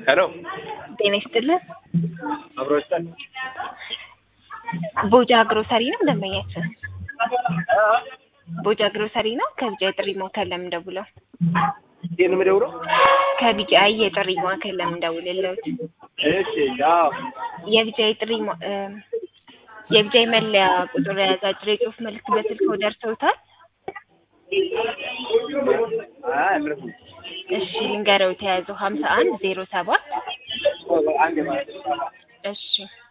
ሄሎ ጤና ይስጥልን። አብሮ ይስጣል። ቦጃ ግሮሰሪ ነው ደንበኛችን? ቦጃ ግሮሰሪ ነው። ከቢጫ የጥሪ ማዕከል ለምን ደውለው? ይሄን የምደውለው ከቢጫ የጥሪ ማዕከል ለምን ደውልልዎት? እሺ፣ አዎ የቢጫ የጥሪ ማ- እ የቢጫ መለያ ቁጥር የያዘ አጭር የጽሁፍ መልዕክት በስልክዎ ደርሰውታል? አይ ምንም እሺ ልንገረው የተያዘው ሀምሳ አንድ ዜሮ ሰባት አንድ ማለት እሺ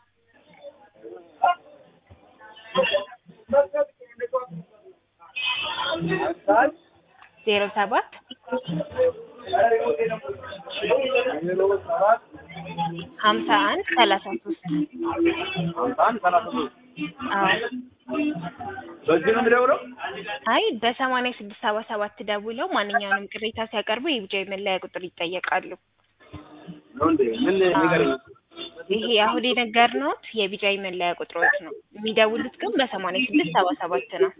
ዜሮ ሰባት ሀምሳ አንድ ሰላሳ ሶስት አንድ ሰላሳ ሶስት አዎ በዚህ ነው የምደውለው። አይ በሰማንያ ስድስት ሰባ ሰባት ደውለው ማንኛውንም ቅሬታ ሲያቀርቡ የቢጫ መለያ ቁጥር ይጠየቃሉ። ነው እንዴ? ምን ንገረኝ። ይሄ አሁን የነገርነዎት የቢጫ መለያ ቁጥሮች ነው። የሚደውሉት ግን በሰማንያ ስድስት ሰባ ሰባት ነው።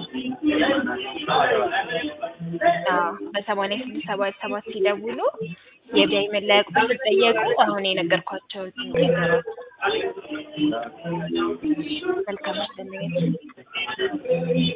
አዎ በሰማንያ ስድስት ሰባ ሰባት ሲደውሉ የቢጫ መለያ ቁጥር ሲጠየቁ አሁን የነገርኳቸውን ነገሮች መልካም አስደነገች